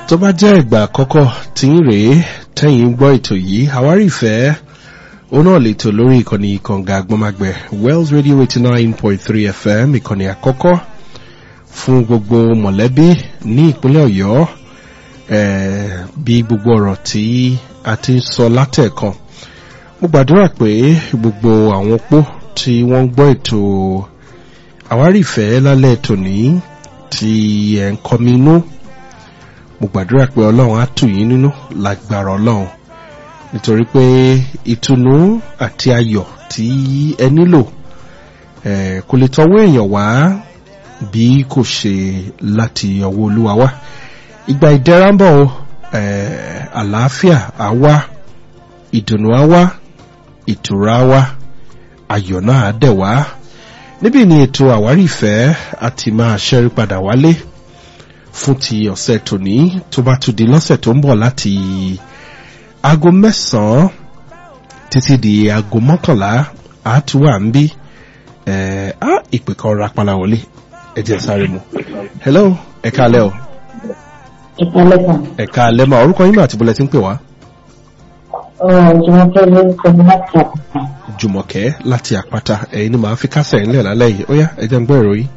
tó bá jẹ́ ìgbà àkọ́kọ́ tí ń rèé tẹ́yìn ń gbọ́ ètò yìí àwárí ìfẹ́ ó náà lè tò lórí ìkànnì ìkànga agbọ́magbẹ̀ wells radio eighty nine point three fm ìkànnì àkọ́kọ́ fún gbogbo mọ̀lẹ́bí ní ìpínlẹ̀ ọ̀yọ́ bí gbogbo ọ̀rọ̀ tí a ti ń sọ látẹ̀kan mo gbàdúrà pé gbogbo àwọn opó tí wọ́n ń gbọ́ ètò àwárí ìfẹ́ lálẹ́ tòní tí ẹ̀ ń kọmi inú mo gbàdúrà pé ọlọ́run á tù yín nínú lágbára ọlọ́run nítorí pé ìtùnú àti ayọ̀ tí ẹ nílò kò lè tọwọ́ èèyàn wá bí kò ṣe láti ọwọ́ olúwa wá ìgbà ìdẹ́ra ń bọ̀ àlàáfíà á wá ìdùnnú á wá ìtura á wá ayọ̀ náà á dẹ̀ wá níbi ni ètò àwárí ìfẹ́ àti máa ṣẹ́rí padà wálé fún ti ọ̀sẹ̀ tòní tó bá tún di lọ́sẹ̀ tó ń bọ̀ láti aago mẹ́sàn-án títí di aago mọ́kànlá àtúwà ń bí ìpè kan rapala wọlé ẹ jẹ́ sáré mu. hello ẹ̀ka alẹ́ o. ẹ̀ka alẹ́ kan. ẹ̀ka alẹ́ ma orúkọ yín mà àti bọ́lẹ̀ tí ń pè wá. jùmọ̀kẹ́ ló ń sọ láti àpáta. jùmọ̀kẹ́ láti àpáta ẹ̀yin ni màá fi kásẹ̀ ńlẹ̀ lálẹ́ yìí ó yá ẹ jẹ́ ń gbọ́ ìròyìn.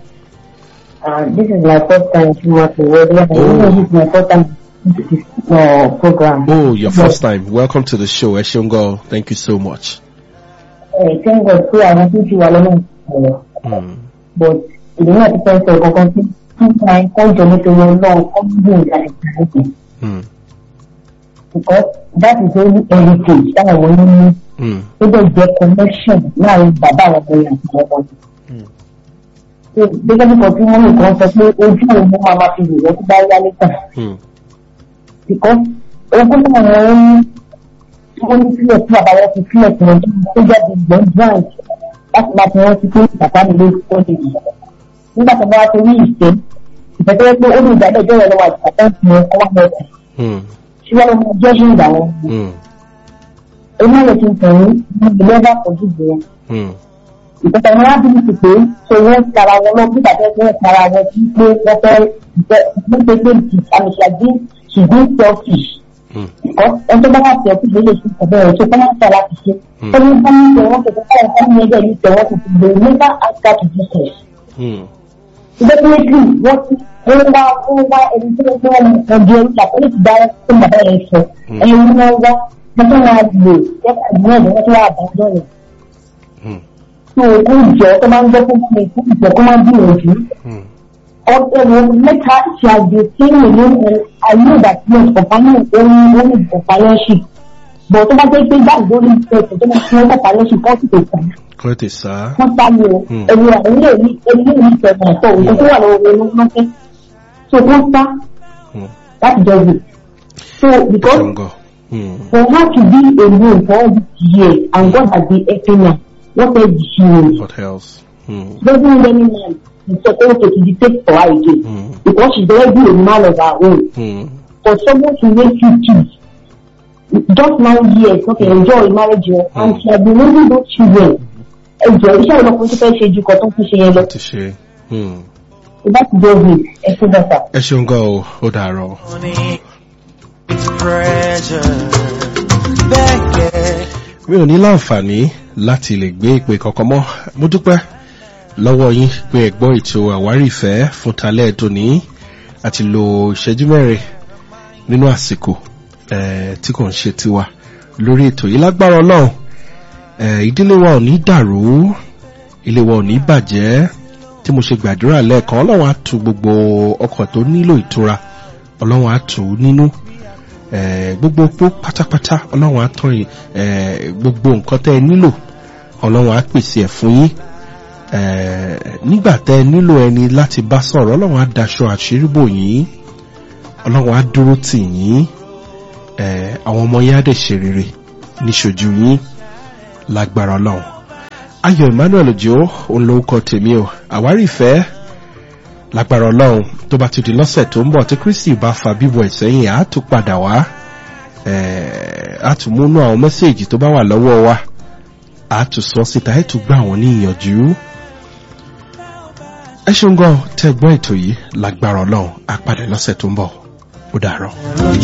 Uh, this is my first time to work with radio. I Oh. know this is my first time to this uh, program. Oh, your first time. Welcome to the show, Eshungo. Thank you so much. Uh, thank God pé àwọn tó ti wà lọ́nà ìsọ̀rọ̀. Mm. But ìdí náà ti fẹ́ sọ kankan tí nípa ìkọ́jọ nítorí ọlọ́run kọ́ bí ìgbà ìgbàlódé. Mm. Because that is only heritage táwọn ọmọ yín ní. Mm. Ó dẹ̀ jẹ́ connection láàrin bàbá àwọn ọmọ yẹn àti àwọn ọmọ yẹn. So gẹ́gẹ́ bí kan tí wọ́n lè kàn sọ pé ojú òun máa ma fi wò wọ́n tó bá yá níta. Mm. because ogún náà wọ́n ń wọ́n ní sílẹ̀ tí bàbá wọn fi sílẹ̀ tí wọ́n tó jáde ìgbọ́n branch láti máa fi wọ́n ti pé bàbá mi ló kọ́ lè yìí. nígbà tó bá wá torí ìfẹ́ ìfẹ́ tó yẹ pé ó lè dá ẹjọ́ rẹ̀ lọ́wọ́ àti bàbá ìfẹ́ wọn kọ́ wá lọ sí. Mm. ṣùgbọ́n mo máa jẹ́ ṣé ìgbà wọn. Mm. èmi náà lè fi tàn ní ní ilé ẹ̀bá pọ̀jù jù wọn. Mm. ìfẹ́ tàn ní wá bí ti pé ṣe wọ́n tara wọn lọ bí bàbá ẹgbẹ́ tara wọn sí pé wọ́n fẹ́ ìfẹ́ ìfẹ́ pé àmì ṣàdí ṣùgbọ́n selfish Mm. ẹjọ́ bá wà tẹ̀ ọ́ síbi ilé ìṣẹ́ bẹ́ẹ̀ tó bá wà tẹ̀ láti ṣe. ó ní bá ní tẹ̀ wọ́n tẹ̀ fún àwọn ọmọ ẹgbẹ́ ní tẹ̀ wọ́n ti lè never ask her to do so. Mm. definitely wọ́n ti wọ́n wá wọ́n wá ẹni tí wọ́n fẹ́ wọn kan di ẹni tàbí ti dá fún bàbá yẹn sọ. ẹni wọ́n wá wọ́n tó wá lò yẹ́pà ìdílé ẹ̀dọ́ wọ́n tó wá àbájọ́ rẹ̀. Mm. tó o kó ìjọ tó máa ń jẹ́ fún mi fún ìjọ tó máa ń gbìyànjú. Mm. ọ̀rọ̀ mẹ́ta ṣe àgbè sí ìlú ayé ìdàkíyàn companion orí orí companionship bọ̀ tó bá jẹ́ pé báyìí lórí ìfẹ́ tó máa fi wọ́n companionship kọ́ sí tó kàn Kọ́ tè sá. wọ́n sáré o Hmm. ẹ̀rù ẹ̀rù èyí èyí èyí tẹ̀wọ̀n ẹ̀tọ́ òun tó wà lọ́wọ́ owó ló ń fẹ́ so wọ́n sá Mm. láti jọ wò so because Eshungo. Mm. for her to be alone for all these years and God has been helping her what else did she need What else? Mm. doesn't need any man to support her to dictate for her again Mm. because she's already a man of her own Mm. for someone to raise two kids just nine years okay enjoy marriage wọn and she has been raising those children ẹjọ iṣẹ́ ìlọkùnrin tó fẹ́ ṣe ju kan tó ń fi ṣe yẹn lọ Ti ṣe. Mm. ìbá ti jẹ́ òwe ẹ ṣe dọ́ta. Eshungo o, ó dàárọ̀. It's pressure. Beckett. mi ò ní láǹfààní láti lè gbé ìpè kankan mọ́ mo dúpẹ́ lọ́wọ́ yín pé ẹ gbọ́ ètò àwárí ìfẹ́ fún talẹ́ tòní àti lo ìṣẹ́jú mẹ́rin nínú àsìkò eh, tí kò ń ṣe tiwa lórí ètò yìí lágbára ọlọ́run eh, ìdílé wa ò ní dàrú ilé wa ò ní bàjẹ́ tí mo ṣe gbàdúrà lẹ́ẹ̀kan ọlọ́run á tu gbogbo ọkọ̀ tó nílò ìtura ọlọ́run á tù ú nínú eh, gbogbo opó pátápátá ọlọ́run á tán yìí eh, gbogbo nǹkan tẹ́ ẹ nílò ọlọ́run á pèsè ẹ̀ fún yín eh, nígbà tẹ́ ẹ nílò ẹni láti bá sọ̀rọ̀ ọlọ́run á daṣọ àṣírí bò yín ọlọ́run á dúró tì yín eh, àwọn ọmọ yín á dẹ̀ ṣe rere níṣojú yín lágbára ọlọ́run ayọ̀ emmanuel ojo òun lórúkọ tèmi o àwárí ìfẹ́ lágbára ọlọ́run tó bá ti di lọ́sẹ̀ tó ń bọ̀ tí kristi bá fa bíbọ̀ ìsẹ́yìn á tún padà wá eh, á tún múnú àwọn mẹ́sẹ̀gì tó bá wà lọ́wọ́ wa á tún sọ síta ẹ̀ tún gbà wọ́n ní ìyànjú ẹ ṣeun gan tẹ́ gbọ́ ètò yìí lágbára ọlọ́run á padà lọ́sẹ̀ tó ń bọ̀. ó dàárọ̀.